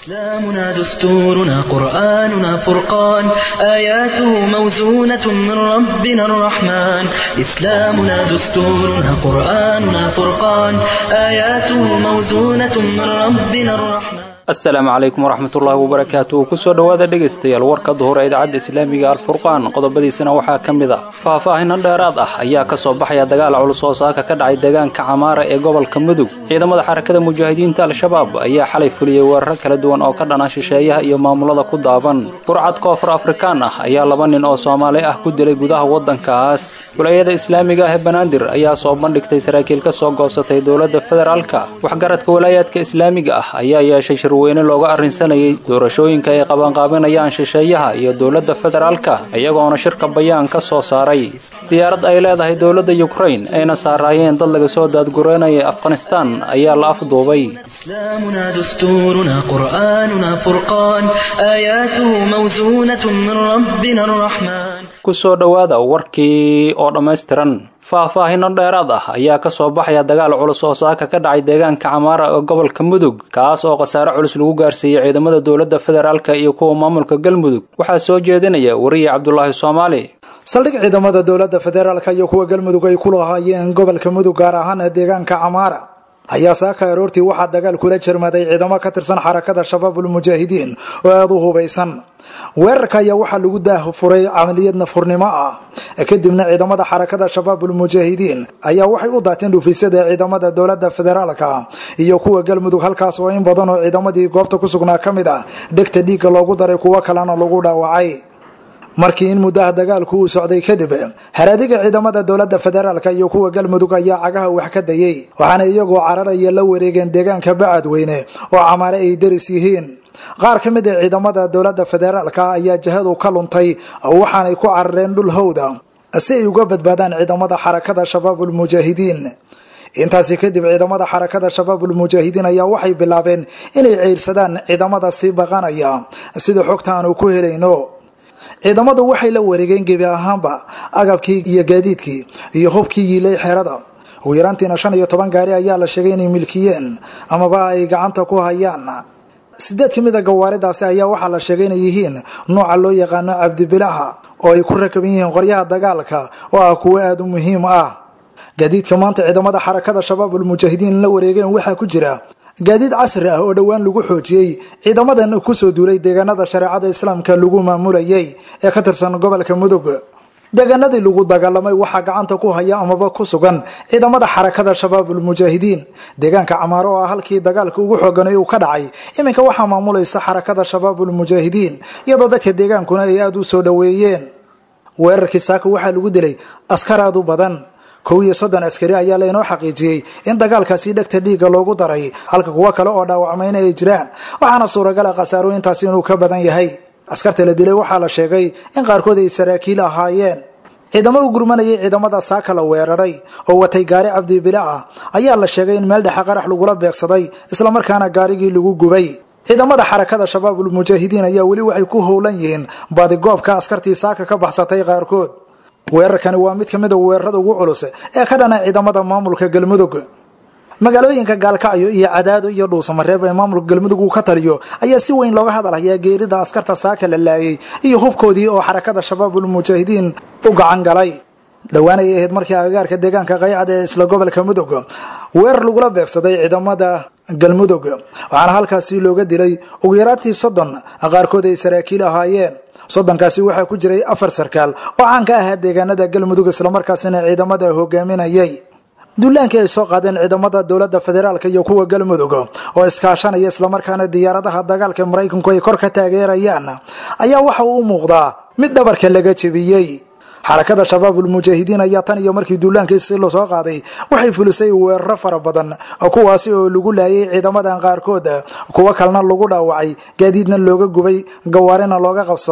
إسلامنا دستورنا قرآننا فرقان آياته موزونة من ربنا الرحمن إسلامنا دستورنا قرآننا فرقان آياته موزونة من ربنا الرحمن asalaamu calaykum waraxmatullaahi wabarakaatu kusoo dhowaada dhegaystayaal warka duhur ee idaacadda islaamiga alfurqaan qodobadiisana waxaa ka mid ah faahfaahinan dheeraad ah ayaa ka soo baxaya dagaal culus oo saaka ka dhacay deegaanka camaara ee gobolka mudug ciidamada xarakada mujaahidiinta al-shabaab ayaa xalay fuliyey weeraro kala duwan oo ka dhana shisheeyaha iyo maamulada ku daaban burcad koonfur afrikaan ah ayaa laba nin oo soomaali ah ku dilay gudaha waddankaas wilaayada islaamiga ah ee banaadir ayaa soo bandhigtay saraakiil ka soo goosatay dowladda federaalka waxgaradka walaayaadka islaamiga ah ayaa yeeshay weyne looga arrinsanayay doorashooyinka ay qabanqaabinayaan shisheeyaha iyo dowladda federaalka iyagoona shirka bayaan ka soo saaray diyaarad ay leedahay dowladda yukrain ayna saaraayeen dad laga soo daadgureynaya afghanistaan ayaa la afduubay إسلامنا دستورنا قرآننا فرقان آياته موزونة من ربنا الرحمن kusoo dhowaada warkii oo dhammaystiran faahfaahino dheeraad ah ayaa ka soo baxaya dagaal culus oo saaka ka dhacay deegaanka camaara ee gobolka mudug kaas oo khasaare culus lagu gaarsiiyey ciidamada dowladda federaalka iyo kuwa maamulka galmudug waxaa soo jeedinaya wariye cabdulaahi soomaali saldhig ciidamada dowladda federaalka iyo kuwa galmudug ay ku lahaayeen gobolka mudug gaar ahaan deegaanka camaara ayaa saaka aroortii waxaa dagaal kula jirmaday ciidamo ka tirsan xarakada shabaabul mujaahidiin oo aada u hubaysan weerarka ayaa waxaa lagu daahfuray camaliyad nafurnimo ah kadibna ciidamada xarakada shabaabul mujaahidiin ayaa waxay u daateen dhufisyada ciidamada dowlada federaalka iyo kuwa galmudug halkaas oo in badan oo ciidamadii goobta ku sugnaa ka mid ah dhegta dhiigga loogu daray kuwo kalena lagu dhaawacay markii in muddaha dagaalku uu socday kadib haraadiga ciidamada dowlada federaalka iyo kuwa galmudug ayaa cagaha wax ka dayay waxaana iyagoo cararaya la wareegeen deegaanka bacadweyne oo camaare ay daris yihiin qaar ka mid a ciidamada dowlada federaalka ayaa jihadu ka luntay waxaanay ku carareen dhul howda si ay uga badbaadaan ciidamada xarakada shabaabul mujaahidiin intaasi kadib ciidamada xarakada shabaabul mujaahidiin ayaa waxay bilaabeen inay ceyrsadaan ciidamada sii baqanaya sida xogta aanu ku helayno ciidamadu waxay la wareegeen gebi ahaanba agabkii iyo gaadiidkii iyo hubkii yiilay xerada ugu yaraantiina shan iyo toban gaari ayaa la sheegay inay milkiyeen amaba ay gacanta ku hayaan sideed ka mid a gawaaridaasi ayaa waxaa la sheegay inay yihiin nooca loo yaqaano cabdibilaha oo ay ku rakaban yihiin qoryaha dagaalka oo ah kuwo aada u muhiim ah gaadiidka maanta ciidamada xarakada shabaabul mujaahidiin la wareegeen waxaa ku jira gaadiid casri ah oo dhowaan lagu xoojiyey ciidamadan kusoo duulay deegaanada shareecada islaamka lagu maamulayay ee ka tirsan gobolka mudug deegaanadii lagu dagaalamay waxaa gacanta ku haya amaba ku sugan ciidamada xarakada shabaabul mujaahidiin deegaanka camaaro oo ah halkii dagaalka ugu xooganay uu ka dhacay iminka waxaa maamulaysa xarakada shabaabul mujaahidiin iyadoo dadka deegaankuna ay aada u soo dhoweeyeen weerarkii saaka waxaa lagu dilay askar aada u badan kow iyo soddon askari ayaa laynoo xaqiijiyey in dagaalkaasi dhegta dhiigga loogu daray halka kuwo kale oo dhaawacmayna ay jiraan waxaana suuragala khasaarooyintaasi inuu ka badan yahay askarta la dilay waxaa la sheegay in qaarkood ay saraakiil ahaayeen ciidamo u gurmanayay ciidamada saaka la weeraray oo watay gaari cabdibile ah ayaa la sheegay in meel dhexe qarax lagula beegsaday islamarkaana gaarigii lagu gubay ciidamada xarakada shabaabul mujaahidiin ayaa weli waxay ku howlan yihiin baadigoobka askartii saaka ka baxsatay qaarkood weerarkani waa mid ka mid a weerarada ugu culus ee ka dhana ciidamada maamulka galmudug magaalooyinka gaalkacyo iyo cadaado iyo dhuusamareeb ee maamulka galmudug uu ka taliyo ayaa si weyn looga hadalhayaa geerida askarta saaka la laayay iyo hubkoodii oo xarakada shabaabul mujaahidiin u gacan galay dhowaan ay ahayd markii agagaarka deegaanka qaycad ee isla gobolka mudug weerar lagula beegsaday ciidamada galmudug waxaana halkaasi looga dilay ugu yaraantii soddon qaarkood ay saraakiil ahaayeen soddonkaasi waxaa ku jiray afar sarkaal oo caan ka ahaa deegaanada galmudug islamarkaasina ciidamada hogaaminayay duulaankii ay soo qaadeen ciidamada dowlada federaalk iyo kuwa galmudug oo iskaashanaya islamarkaana diyaaradaha dagaalka maraykanku ay kor ka taageerayaan ayaa waxa uu u muuqdaa mid dhabarka laga jebiyey xarakada shabaabul mujaahidiin ayaa tan iyo markii duulaankiisi lasoo qaaday waxay fulisay weeraro fara badan kuwaasi oo lagu laayay ciidamadan qaarkood kuwo kalena lagu dhaawacay gaadiidna looga gubay gawaarina looga qabsaday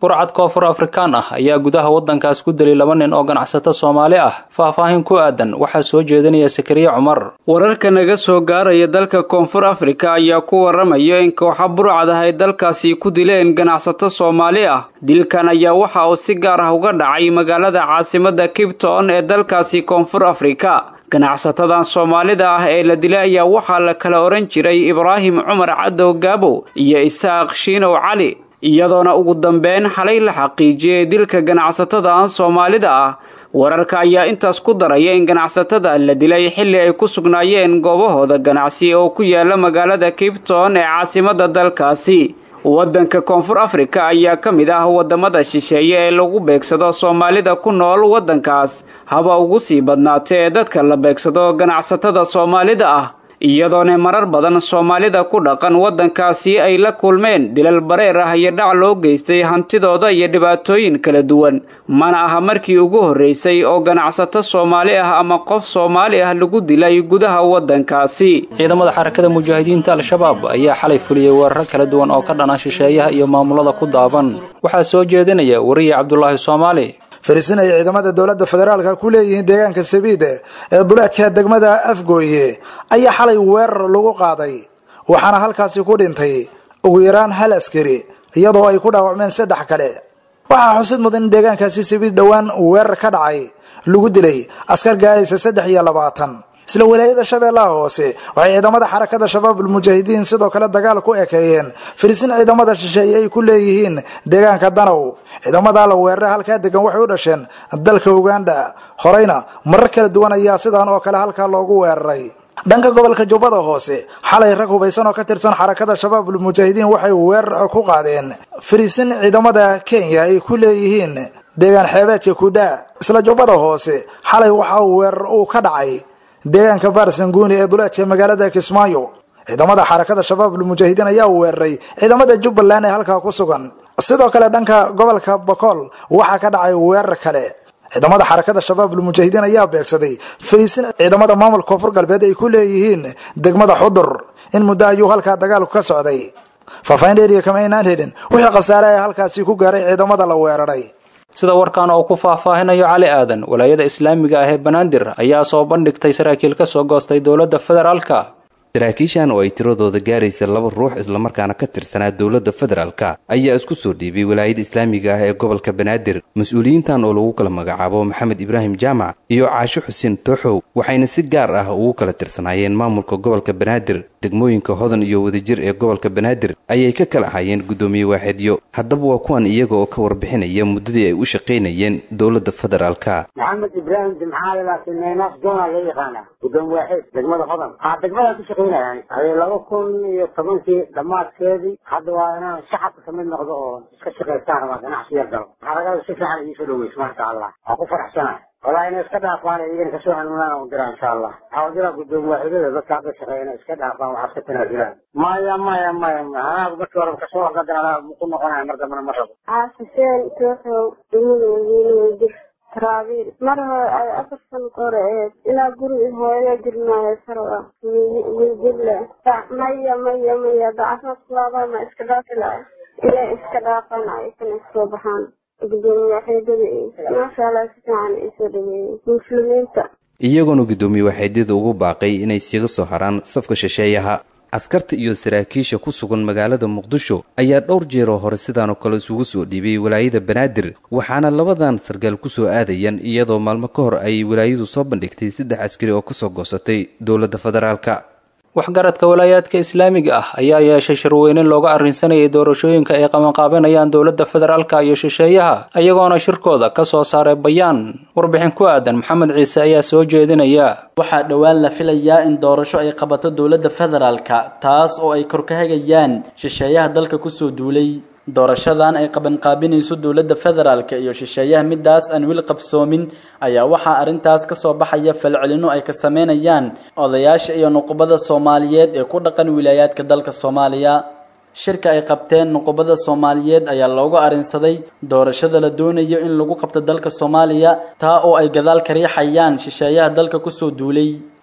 burcad koonfur afrikaan ah ayaa gudaha waddankaas ku dilay laba nin oo ganacsato soomaali ah faahfaahin ku aadan waxaa soo jeedinaya sakariye cumar wararka naga soo gaaraya dalka koonfur afrika ayaa ku waramaya in kooxa burcad ah ay dalkaasi ku dileen ganacsato soomaali ah dilkan ayaa waxa uu si gaar ah uga dhacay magaalada caasimada kibton ee dalkaasi koonfur afrika ganacsatadan soomaalida ah ee la dilay ayaa waxaa la kala odhan jiray ibraahim cumar cadow gaabo iyo isaaq shiinow cali iyadoona ugu dambeyn xalay la xaqiijiyey dilka ganacsatadan soomaalida ah wararka ayaa intaas ku daraya in ganacsatada la dilay xilli ay ku sugnaayeen goobahooda ganacsi oo ku yaala magaalada kibton ee caasimada dalkaasi waddanka koonfur afrika ayaa ka mid ah waddamada shisheeye ee lagu beegsado soomaalida ku nool waddankaas haba ugu sii badnaatee ee dadka la beegsado ganacsatada soomaalida ah iyadoona marar badan soomaalida ku dhaqan waddankaasi ay la kulmeen dilal bareer ah iyo dhac loo geystay hantidooda iyo dhibaatooyin kala duwan mana aha markii ugu horreysay oo ganacsato soomaali ah ama qof soomaali ah lagu dilay gudaha waddankaasi ciidamada xarakada mujaahidiinta al-shabaab ayaa xalay fuliyey weeraro kala duwan oo ka dhana shisheeyaha iyo maamulada ku daaban waxaa soo jeedinaya wariye cabdulaahi soomaali fariisin ay ciidamada dowladda federaalka ku leeyihiin deegaanka sabiide ee duleedka degmada afgooye ayaa xalay weerar lagu qaaday waxaana halkaasi ku dhintay ugu yaraan hal askari iyadoo ay ku dhaawacmeen saddex kale waxaa xusid mudan in deegaankaasi sabiid dhowaan weerar ka dhacay lagu dilay askar gaaraysa saddex iyo labaatan isla walaayada shabeellaha hoose waxay ciidamada xarakada shabaabulmujaahidiin sidoo kale dagaal ku ekeeyeen fariisin ciidamada shisheeye ay ku leeyihiin deegaanka danow ciidamada la weerara halkaa degan waxay u dhasheen dalka uganda horeyna marar kala duwan ayaa sidan oo kale halkaa loogu weeraray dhanka gobolka jubbada hoose xalay rag hubaysan oo ka tirsan xarakada shabaabulmujaahidiin waxay weerar ku qaadeen fariisin ciidamada kenya ay ku leeyihiin deegaan xeebeedka kudhaa isla jubbada hoose xalay waxa weerar uu ka dhacay deegaanka baarsanguuni ee duleedka magaalada kismaayo ciidamada xarakada shabaabulmujaahidiin ayaa weeraray ciidamada jubbaland ee halkaa ku sugan sidoo kale dhanka gobolka bokool waxaa ka dhacay weerar kale ciidamada xarakada shabaabulmujaahidiin ayaa beegsaday fariisin ciidamada maamulka koonfur galbeed ay ku leeyihiin degmada xudur in muddo ayuu halkaa dagaalku ka socday faahfaahin dheeriya kama aynaan helin wixii khasaare ee halkaasi ku gaaray ciidamada la weeraray sida warkan oo ku faahfaahinayo cali aadan walaayada islaamiga ah ee banaadir ayaa soo bandhigtay saraakiil ka soo goostay dowladda federaalka saraakiishan oo ay tiradooda gaaraysa laba ruux islamarkaana ka tirsanaa dowladda federaalka ayaa isku soo dhiibay walaayada islaamiga ah ee gobolka banaadir mas-uuliyiintan oo lagu kala magacaabo maxamed ibraahim jaamac iyo caasho xuseen tooxow waxayna si gaar ah ugu kala tirsanaayeen maamulka gobolka banaadir degmooyinka hodan iyo wadajir ee gobolka banaadir ayay ka kala ahayeen guddoomiye waaxidyo haddaba waa kuwan iyaga oo ka warbixinaya muddadii ay u shaqaynayeen dowladda federaalka maxamed ibraahim jimcaale laakiin neynaas doona loo yaqaana gudoomiye waaxid degmada hodan ha degmadaan ku shaqaynayaan hadee laba kun iyo tobankii dhammaadkeedii hadda waa inaan shacabka kamid noqdo oo iska shaqaystaan ama ganacsi yar galo xaragada si fiican iisoo dhaweys maasha allah waan ku faraxsanahay walaa inay iska dhaafaan iyagana kasoo hanuunaan u dira insha allah waxaa u diraa gudoomiye waaxidada dadka hadda shaqeeya inay iska dhaafaan waxaad ka tanaasulaan maya maya maya anaa markii hore kasoo horgadan anaa ku noqonaya mar dambana ma rabo xaafiseen tooxow dumidoogiinweydir taraabiil mar hore ay afar san hore aheyd ilaa guri hooyada jirnaayo sarwa wiljirle maya maya maya dacafad laabana iska dhaafila inay iska dhaafaan aysan isoo baxaan gudoomiye waaxeedada maasha allah si fiican isoo dhaweeyey muslimiinta iyagoona guddoomiye waaxeedyada ugu baaqay inay siiga soo haraan safka shisheeyaha askarta iyo saraakiisha ku sugan magaalada muqdisho ayaa dhowr jeeroo hore sidaanoo kale isugu soo dhiibay walaayada banaadir waxaana labadan sargaal ku soo aadayaan iyadoo maalmo ka hor ay walaayadu soo bandhigtay saddex askari oo kasoo goosatay dowladda federaalka waxgaradka walaayaadka islaamiga ah ayaa yeeshay shirweyne looga arrinsanayay doorashooyinka ay qabanqaabanayaan dowladda federaalka iyo shisheeyaha ayagoona shirkooda ka soo saaray bayaan warbixin ku aadan maxamed ciise ayaa soo jeedinaya waxaa dhowaan la filayaa in doorasho ay qabato dowladda federaalka taas oo ay kor ka hagayaan shisheeyaha dalka kusoo duulay doorashadan ay qabanqaabinayso dowladda federaalka iyo shisheeyaha midaas aan weli qabsoomin ayaa waxaa arrintaas ka soo baxaya falcelino ay ka sameynayaan odayaasha iyo nuqubada soomaaliyeed ee ku dhaqan wilaayaadka dalka soomaaliya shirka ay qabteen nuqubada soomaaliyeed ayaa loogu arrinsaday doorashada la doonayo in lagu qabto dalka soomaaliya taa oo ay gadaal ka riixayaan shisheeyaha dalka kusoo duulay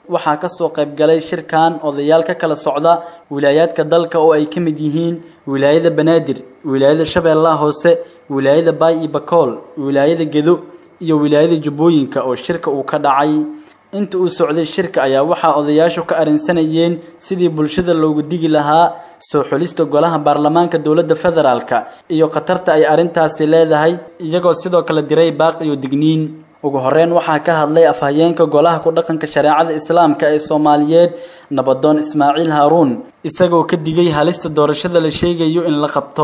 waxaa kasoo qaybgalay shirkan odayaal ka kala socda wilaayaadka dalka oo ay ka mid yihiin wilaayada banaadir wilaayada shabeellaha hoose wilaayada baay iyo bakool wilaayada gedo iyo wilaayada jubbooyinka oo shirka uu ka dhacay inta uu socday shirka ayaa waxaa odayaashu ka arrinsanayeen sidii bulshada loogu digi lahaa soo xulista golaha baarlamaanka dowladda federaalka iyo khatarta ay arrintaasi leedahay iyagoo sidoo kale diray baaq iyo digniin ugu horeyn waxaa ka hadlay afhayeenka golaha ku dhaqanka shareecada islaamka ee soomaaliyeed nabadoon ismaaciil haaruun isagoo ka digay halista doorashada la sheegayo in la qabto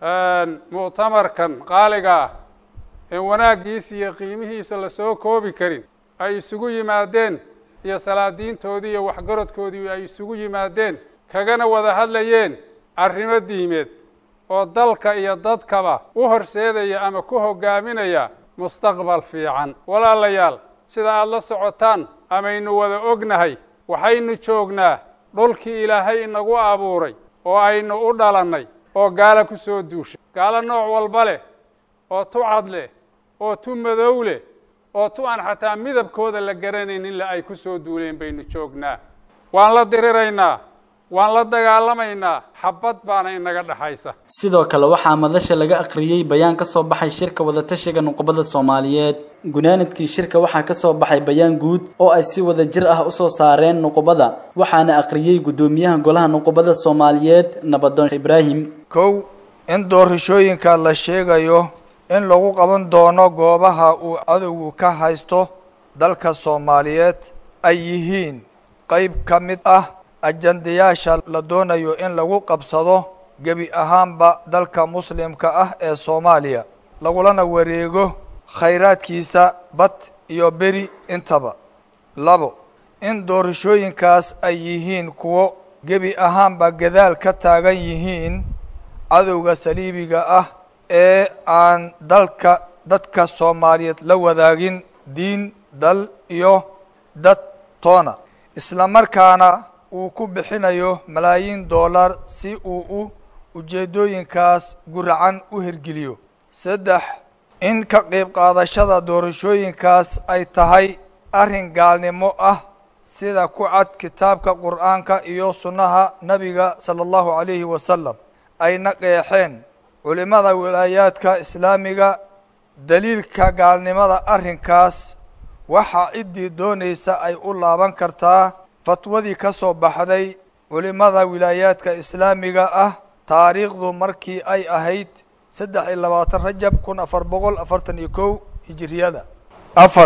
muctamarkan qaaliga ah ee wanaaggiisa iyo qiimihiisa lasoo koobi karin ay isugu yimaadeen iyo salaadiintoodii iyo waxgaradkoodii ay isugu yimaadeen kagana wada hadlayeen arrimo diimeed oo dalka iyo dadkaba u horseedaya ama ku hoggaaminaya mustaqbal fiican walaalayaal sida aada la socotaan amaynu wada ognahay waxaynu joognaa dhulkii ilaahay inagu abuuray oo aynu u dhalannay oo gaalo ku soo duushay gaalo nooc walba leh oo tu cad leh oo tu madow leh oo tu aan xataa midabkooda la garanaynin la ay ku soo duuleen baynu joognaa waan la diriraynaa waan la dagaalamaynaa xabad baana inaga dhexaysa sidoo kale waxaa madasha laga akhriyey bayaan ka soo baxay shirka wadatashiga nuqubada soomaaliyeed gunaanadkii shirka waxaa ka soo baxay bayaan guud oo ay si wada jir ah usoo saareen nuqubada waxaana akhriyey guddoomiyaha golaha nuqubada soomaaliyeed nabadoon ibraahim kow in doorashooyinka la sheegayo in lagu qaban doono goobaha uu cadowgu ka haysto dalka soomaaliyeed ay yihiin qayb ka mid ah ajandayaasha la doonayo in lagu qabsado gebi ahaanba dalka muslimka ah ee soomaaliya lagulana wareego khayraadkiisa bad iyo beri intaba labo in doorashooyinkaas ay yihiin kuwo gebi ahaanba gadaal ka taagan yihiin cadowga saliibiga ah ee aan dalka dadka soomaaliyeed la wadaagin diin dal iyo dad toona isla markaana uu ku bixinayo malaayiin dollar si uu u ujeeddooyinkaas guracan u hirgeliyo saddex in ka qayb qaadashada doorashooyinkaas ay tahay arrin gaalnimo ah sida ku cad kitaabka qur'aanka iyo sunnaha nebiga sala allahu calayhi wasalam ayna qeexeen culimmada wilaayaadka islaamiga daliilka gaalnimada arrinkaas waxaa ciddii doonaysa ay u laaban kartaa fatwadii ka soo baxday culimmada wilaayaadka islaamiga ah taariikhdu markii ay ahayd saddex iyo labaatan rajab kun afar boqol afartan iyo kow hijiriyada afar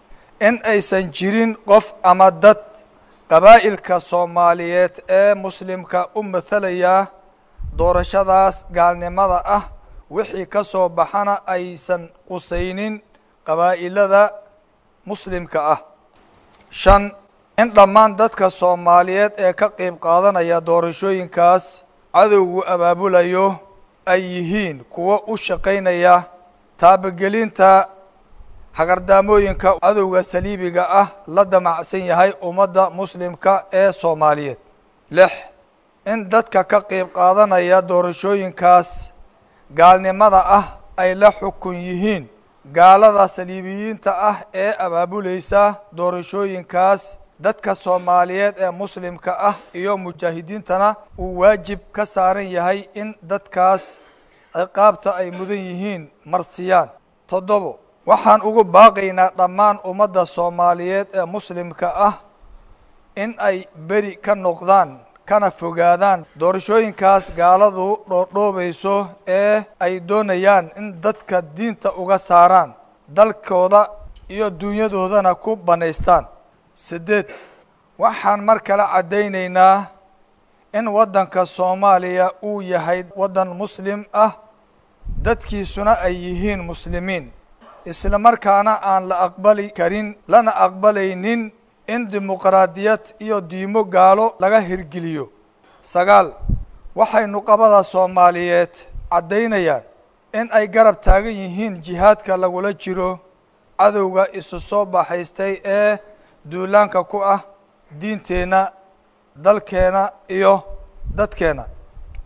in aysan jirin qof ama dad qabaa'ilka soomaaliyeed ee muslimka u mathalaya doorashadaas gaalnimada ah wixii ka soo baxana aysan qusaynin qabaa'ilada muslimka ah shan in dhammaan dadka soomaaliyeed ee ka qayb qaadanaya doorashooyinkaas cadowgu abaabulayo ay yihiin kuwo u shaqaynaya taabagelinta hagardaamooyinka cadowga saliibiga ah la damacsan yahay ummadda muslimka ee soomaaliyeed lix in dadka ka qayb qaadanaya doorashooyinkaas gaalnimada ah ay la xukun yihiin gaalada saliibiyiinta ah ee abaabulaysa doorashooyinkaas dadka soomaaliyeed ee muslimka ah iyo mujaahidiintana uu waajib ka saaran yahay in dadkaas ciqaabta ay mudan yihiin marsiyaan toddobo waxaan ugu baaqaynaa dhammaan ummadda soomaaliyeed ee muslimka ah in ay beri ka noqdaan kana fogaadaan doorashooyinkaas gaaladu dhoodhoobayso ee ay doonayaan in dadka diinta uga saaraan dalkooda iyo dunyadoodana ku bannaystaan siddeed waxaan mar kale caddaynaynaa in waddanka soomaaliya uu yahay waddan muslim ah dadkiisuna ay yihiin muslimiin isla markaana aan la aqbali karin lana aqbalaynin in dimuqraadiyad iyo diimo gaalo laga hirgeliyo sagaal waxay nuqabada soomaaliyeed caddaynayaan in ay garab taagan yihiin jihaadka lagula jiro cadowga isu soo baxaystay ee duulaanka ku ah diinteenna dalkeena iyo dadkeena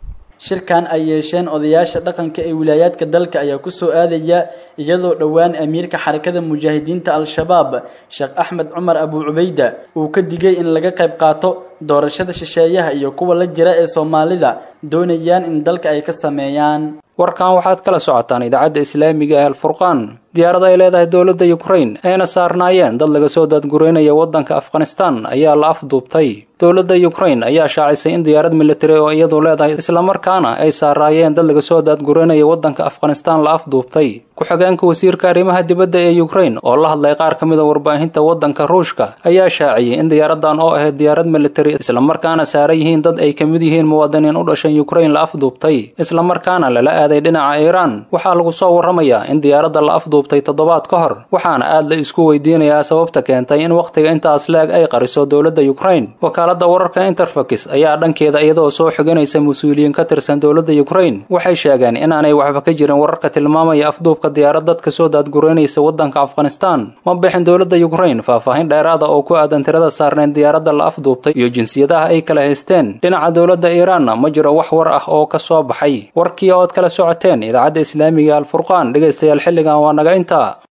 shirkan ay yeesheen odayaasha dhaqanka ee wilaayaadka dalka ayaa kusoo aadaya iyadoo dhowaan amiirka xarakada mujaahidiinta al-shabaab sheekh axmed cumar abu cubayda uu ka digay in laga qayb qaato doorashada shisheeyaha iyo kuwa la jira ee soomaalida doonayaan in dalka ay ka sameeyaan warkan waxaad kala socotaan idaacadda islaamiga ee alfurqaan diyaarad ay leedahay dowladda yukrain ayna saarnaayeen dad laga soo daadgureynaya waddanka afghanistan ayaa la afduubtay dowladda yukrain ayaa shaacisay in diyaarad militari oo iyadu leedahay islamarkaana ay saaraayeen dad laga soo daadgureynaya waddanka afghanistan la afduubtay ku-xigeenka wasiirka arrimaha dibadda ee yukrain oo la hadlay qaar ka mida warbaahinta waddanka ruushka ayaa shaaciyey in diyaaradan oo ahayd diyaarad militari islamarkaana saaran yihiin dad ay ka mid yihiin muwaadiniin u dhashan yukrain la afduubtay islamarkaana lala aaday dhinaca iiraan waxaa lagu soo warramayaa in diyaaradda la afduubtay toddobaad ka hor waxaana aad la isku weydiinayaa sababta keentay in wakhtiga intaas leeg ay qariso dowladda yukrain wakaaladda wararka interfax ayaa dhankeeda iyadoo soo xiganaysa mas-uuliyiin ka tirsan dowladda yukrain waxay sheegeen inaanay waxba ka jirin wararka tilmaamaya afduubka diyaarad dadka soo daadgureynaysa waddanka afghanistan ma bixin dowladda yukrain faahfaahin dheeraada oo ku aadan tirada saarneyn diyaaradda la afduubtay iyo jinsiyadaha ay kala haysteen dhinaca dowladda iiraanna ma jiro wax war ah oo ka soo baxay warkii ood kala socoteen idaacadda islaamiga alfurqaan dhegaystayaal xilligan waa naga intaa